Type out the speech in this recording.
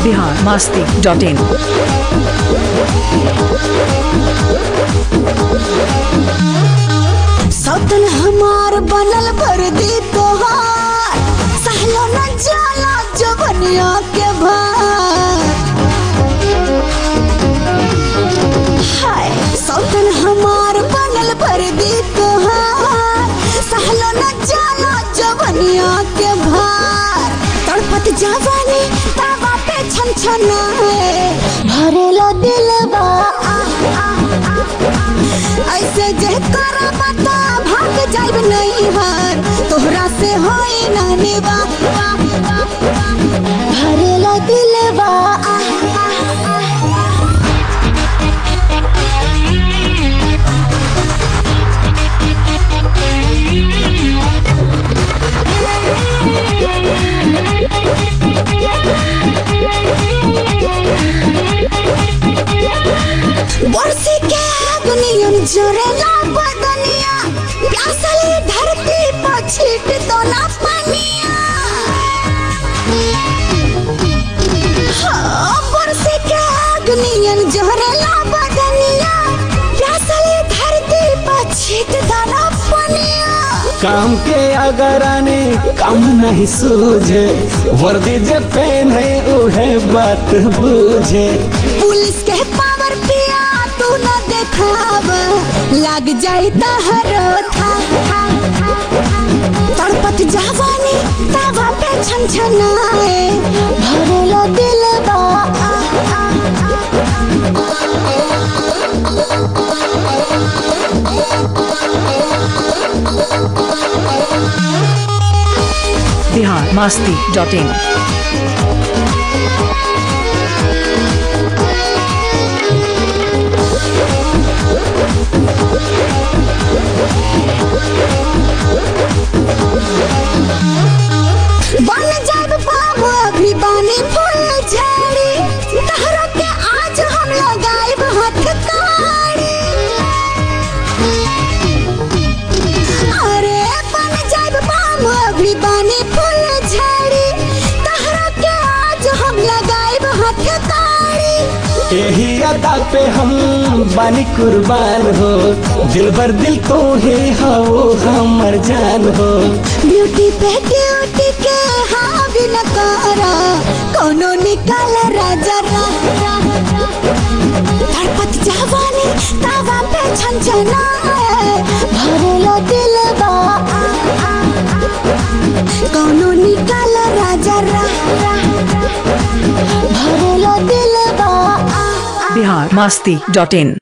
Bihar Masti dot in सौतन हमार बनल भर दी तोहार सहलो न जाला जवनिया के भार हाय सौतन हमार बनल भर दी तोहार सहलो न जाला जवनिया के भार तड़पत जवानी तावा पे छन छना भरेला दिलवा आ, आ, आ, आ। ऐसे जे करा बता भाग जाइब नहीं हार तोहरा से होई ना निवा भरेला दिलवा आ, आ, आ, आ। बरसी के दुनियन जरेला बदनिया प्यासली धरती पर छीट दो ना पानिया हाँ, बरसी के दुनियन जरेला बदनिया प्यासली धरती पर छीट दो ना पानिया काम के अगर आने काम नहीं सूझे वर्दी जे पहने उहे बात बूझे पुलिस के पावर पिया तू न देखाव लग जाई तहरो था तड़पत जवानी तवा पे छन छनाए भरेलो दिलवा आ, आ, आ। बिहार मस्ती डॉट इन बन जाब बाबू अभी बानी फूल झाड़ी तहरा के आज हम लगाइब हाथ ताड़ी अरे बन जाब बाबू अभी बानी फूल झाड़ी तहरा के आज हम लगाइब हाथ ताड़ी यही अदा पे हम बानी कुर्बान हो दिल भर दिल तो ही हो हमर जान हो ब्यूटी पे ड्यूटी के हाँ भी न करा कोनो निकाल राजा रा रा, रा। तड़पत जवानी तावा पे छन छना भरेलो दिलवा आ, आ, आ। कोनो निकाल राजा रा रा, रा। भरेलो दिलवा आ, आ। बिहार मस्ती डॉट इन